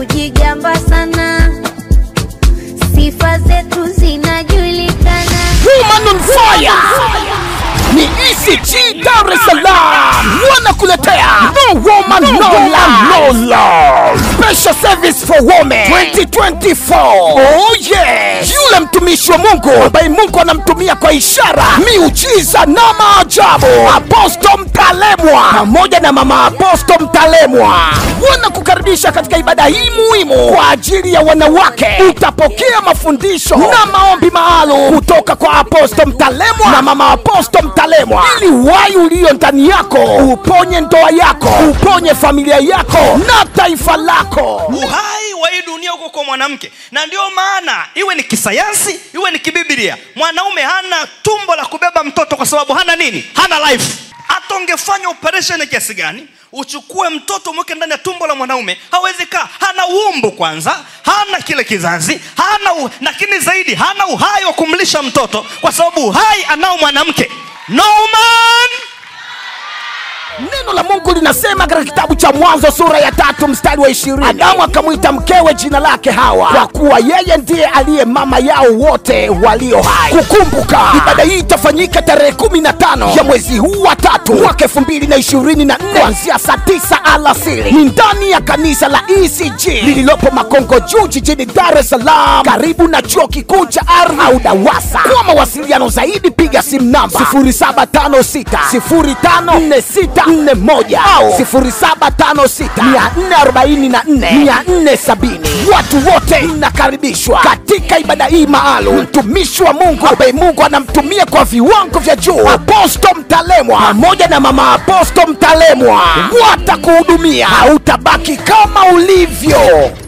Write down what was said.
kujigamba sana, sifa zetu zinajulikana. Woman on fire ni ECG Dar es Salaam wanakuletea No Woman No, Land No Law Special Service for Women 2024. Oh yes, yule mtumishi wa Mungu ambaye Mungu anamtumia kwa ishara, miujiza na maajabu, Apostle Mtalemwa pamoja na mama Apostle Mtalemwa wanakukaribisha katika ibada hii muhimu kwa ajili ya wanawake. Utapokea mafundisho na maombi maalum kutoka kwa Apostle Mtalemwa na mama Apostle Mtalemwa, ili uhai ulio ndani yako uponye ndoa yako, uponye familia yako na taifa lako. uhai wa hii dunia huko kwa mwanamke na ndio maana iwe ni kisayansi iwe ni kibiblia mwanaume hana tumbo la kubeba mtoto kwa sababu hana nini hana life hata ungefanya operation kiasi gani uchukue mtoto umweke ndani ya tumbo la mwanaume hawezi kaa hana umbu kwanza hana kile kizazi hana u... lakini zaidi hana uhai wa kumlisha mtoto kwa sababu uhai anao mwanamke no man Neno la Mungu linasema katika kitabu cha Mwanzo sura ya tatu mstari wa ishirini Adamu akamwita mkewe jina lake Hawa, kwa kuwa yeye ndiye aliye mama yao wote walio hai. Kukumbuka ibada hii itafanyika tarehe kumi na tano ya mwezi huu wa tatu mwaka elfu mbili na ishirini na nne kuanzia saa tisa alasiri. Ni ndani ya kanisa la ECG lililopo Makongo Juu jijini Dar es Salaam, karibu na chuo kikuu cha ardhi au DAWASA. Kwa mawasiliano zaidi piga simu namba 0756054641 au 0756444470. Watu wote mnakaribishwa katika ibada hii maalum. Mtumishi wa Mungu ambaye Mungu anamtumia kwa viwango vya juu, Aposto Mtalemwa pamoja na mama Aposto Mtalemwa watakuhudumia, hautabaki kama ulivyo.